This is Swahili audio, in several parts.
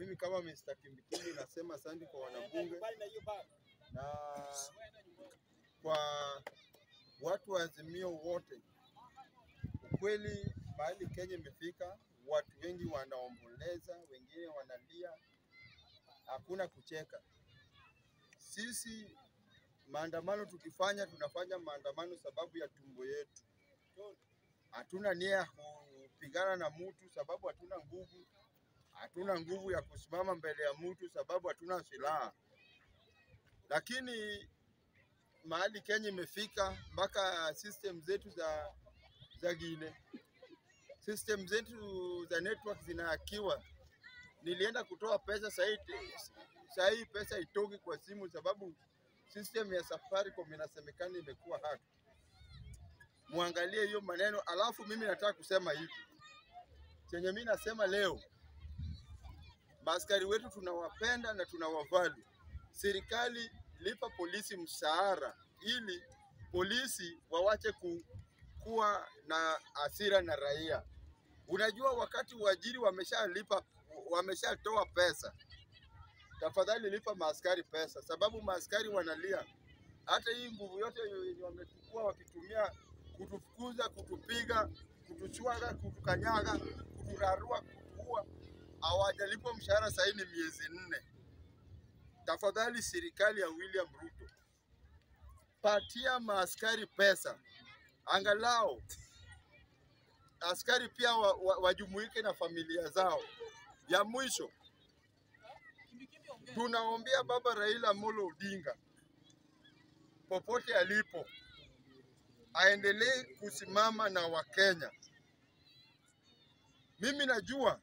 mimi kama Mr. Kimbikimbi nasema asante kwa wanabunge na kwa watu wa Azimio wote. Ukweli mahali Kenya imefika, watu wengi wanaomboleza, wengine wanalia, hakuna kucheka. Sisi maandamano tukifanya, tunafanya maandamano sababu ya tumbo yetu. Hatuna nia ya kupigana na mtu sababu hatuna nguvu, hatuna nguvu ya kusimama mbele ya mtu sababu hatuna silaha. Lakini mahali Kenya imefika, mpaka system zetu za za gine, system zetu za network zinahakiwa. Nilienda kutoa pesa sahii, sahii pesa itoki kwa simu sababu system ya Safaricom inasemekana imekuwa hack. Muangalie hiyo maneno, alafu mimi nataka kusema hivi chenye mimi nasema leo, maaskari wetu tunawapenda na tunawavali. Serikali lipa polisi mshahara ili polisi wawache ku, kuwa na hasira na raia. Unajua, wakati uajiri wameshalipa wameshatoa pesa, tafadhali lipa maaskari pesa, sababu maaskari wanalia. Hata hii nguvu yote yenye wamechukua wakitumia kutufukuza, kutupiga, kutuchwaga, kutukanyaga, kuturarua, kutuua, hawajalipwa mshahara sahii ni miezi nne. Tafadhali serikali ya William Ruto, patia maaskari pesa, angalau askari pia wa, wa, wajumuike na familia zao. Ya mwisho, tunaombea baba Raila Amolo Odinga popote alipo aendelee kusimama na Wakenya. Mimi najua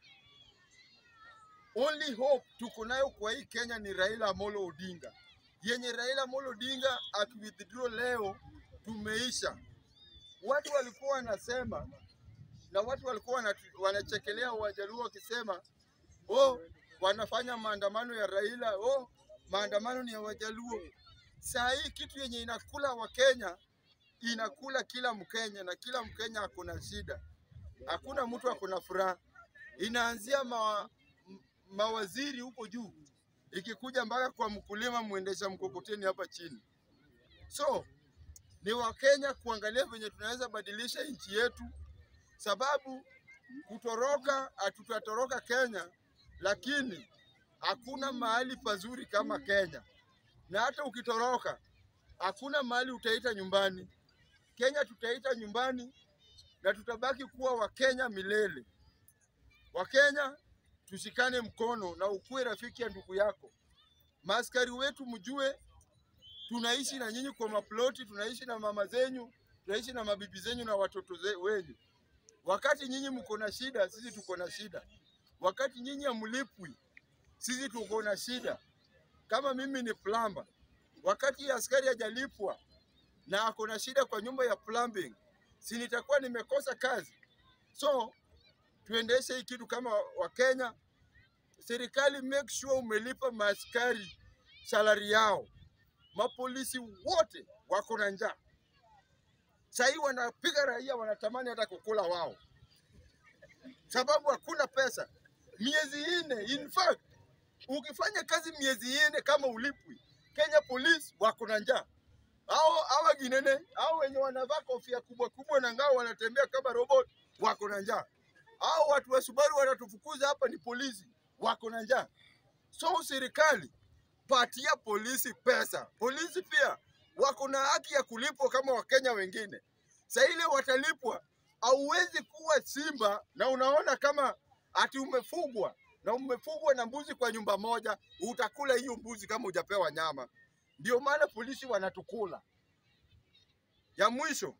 only hope tuko nayo kwa hii Kenya ni Raila Amolo Odinga, yenye Raila Amolo Odinga akiwithdraw leo tumeisha. Watu walikuwa wanasema na watu walikuwa wanatu- wanachekelea Wajaluo wakisema oh, wanafanya maandamano ya Raila, oh, maandamano ni ya Wajaluo. Saa hii kitu yenye inakula Wakenya inakula kila Mkenya na kila Mkenya akona shida, hakuna mtu akona furaha. Inaanzia ma, m- mawaziri huko juu ikikuja mpaka kwa mkulima mwendesha mkokoteni hapa chini. So ni Wakenya kuangalia venye tunaweza badilisha nchi yetu, sababu kutoroka, hatutatoroka Kenya, lakini hakuna mahali pazuri kama Kenya, na hata ukitoroka hakuna mahali utaita nyumbani. Kenya tutaita nyumbani na tutabaki kuwa Wakenya milele. Wakenya tushikane mkono na ukuwe rafiki ya ndugu yako. Maaskari wetu mjue, tunaishi na nyinyi kwa maploti, tunaishi na mama zenyu, tunaishi na mabibi zenyu na watoto ze- wenyu. Wakati nyinyi mko na shida, sisi tuko na shida. Wakati nyinyi hamlipwi, sisi tuko na shida. Kama mimi ni plumber, wakati askari hajalipwa na ako na shida kwa nyumba ya plumbing, si nitakuwa nimekosa kazi? So tuendeshe hii kitu kama Wakenya. Serikali make sure umelipa maaskari salari yao. Mapolisi wote wako na njaa sahii, wanapiga raia, wanatamani hata kukula wao, sababu hakuna pesa. Miezi nne, in fact, ukifanya kazi miezi nne kama ulipwi, Kenya Police wako na njaa. Hao hawa ginene hao wenye wanavaa kofia kubwa kubwa na ngao wanatembea kama robot wako na njaa. Hao watu wa Subaru wanatufukuza hapa ni polisi wako na njaa. So serikali patia polisi pesa. Polisi pia wako na haki ya kulipwa kama Wakenya wengine. Saa ile watalipwa, hauwezi kuwa simba na unaona kama ati umefugwa na umefugwa na mbuzi kwa nyumba moja, utakula hiyo mbuzi kama hujapewa nyama. Ndio maana polisi wanatukula. Ya mwisho,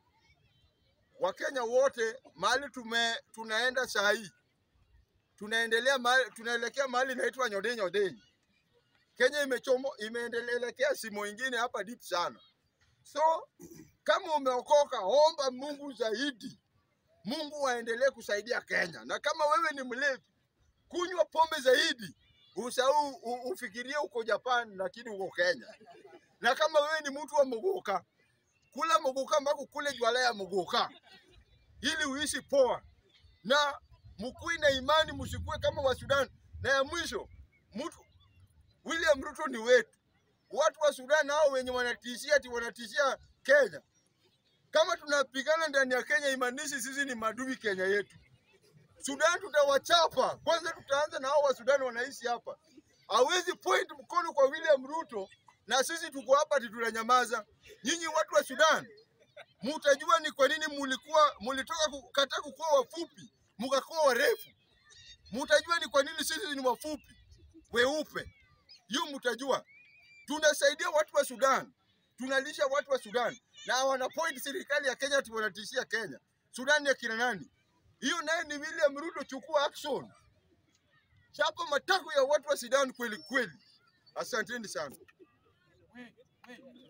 Wakenya wote mahali tume tunaenda saa hii tunaendelea mahali, tunaelekea mahali inaitwa nyodei nyodei. Kenya imechomo imeendelekea simo ingine hapa deep sana. So kama umeokoka, omba Mungu zaidi, Mungu aendelee kusaidia Kenya. Na kama wewe ni mlevi, kunywa pombe zaidi, usahau u- ufikirie uko Japan, lakini uko Kenya. Na kama wewe ni mtu wa mogoka, kula mogoka mpaka kule jwala ya mogoka ili uishi poa, na mkuwe na imani, msikuwe kama wa Sudan. Na ya mwisho, mtu William Ruto ni wetu. Watu wa Sudan hao wenye wanatishia ati wanatishia Kenya, kama tunapigana ndani ya Kenya, imaanishi sisi ni madui Kenya yetu. Sudan tutawachapa kwanza, tutaanza na hao wa Sudan wanaishi hapa. Hawezi point mkono kwa William Ruto na sisi tuko hapa ati tunanyamaza. Nyinyi watu wa Sudan mutajua ni kwa nini mulikuwa mulitoka kukataa kukuwa wafupi mukakuwa warefu. Mutajua ni kwa nini sisi ni wafupi weupe. Hiyo mutajua. Tunasaidia watu wa Sudan, tunalisha watu wa Sudan na wana point serikali ya Kenya ati wanatishia Kenya. Sudan ya kina nani? Hiyo naye ni William Ruto, chukua action, chapa matako ya watu wa Sudan kweli kweli. Asanteni sana. Wait, wait.